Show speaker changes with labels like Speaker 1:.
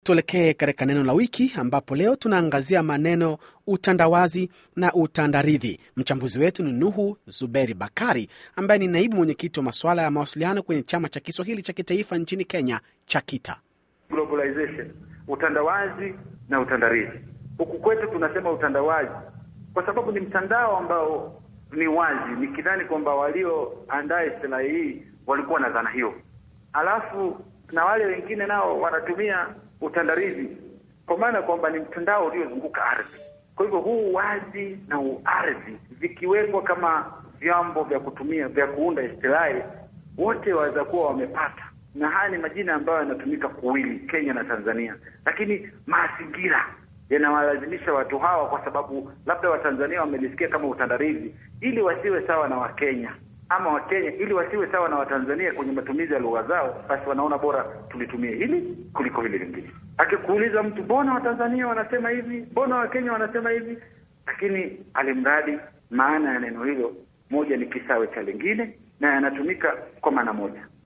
Speaker 1: Tuelekee katika neno la wiki ambapo leo tunaangazia maneno utandawazi na utandaridhi. Mchambuzi wetu ni Nuhu Zuberi Bakari ambaye ni naibu mwenyekiti wa masuala ya mawasiliano kwenye chama cha Kiswahili cha kitaifa nchini Kenya, CHAKITA.
Speaker 2: Globalization, utandawazi na utandaridhi. Huku kwetu tunasema utandawazi kwa sababu ni mtandao ambao ni wazi, nikidhani kwamba walioandaa istilahi hii walikuwa na dhana hiyo, alafu na wale wengine nao wanatumia utandaridhi kwa maana kwamba ni mtandao uliozunguka ardhi. Kwa hivyo huu wazi na uardhi vikiwekwa kama vyombo vya kutumia vya kuunda istilahi, wote waweza kuwa wamepata, na haya ni majina ambayo yanatumika kuwili Kenya na Tanzania, lakini mazingira yanawalazimisha watu hawa, kwa sababu labda Watanzania wamelisikia kama utandaridhi, ili wasiwe sawa na Wakenya ama Wakenya ili wasiwe sawa na Watanzania kwenye matumizi ya lugha zao, basi wanaona bora tulitumie hili kuliko hili lingine. Akikuuliza mtu, mbona Watanzania wanasema hivi, mbona Wakenya wanasema hivi, lakini alimradi maana ya neno hilo moja ni kisawe cha lingine na yanatumika kwa maana moja.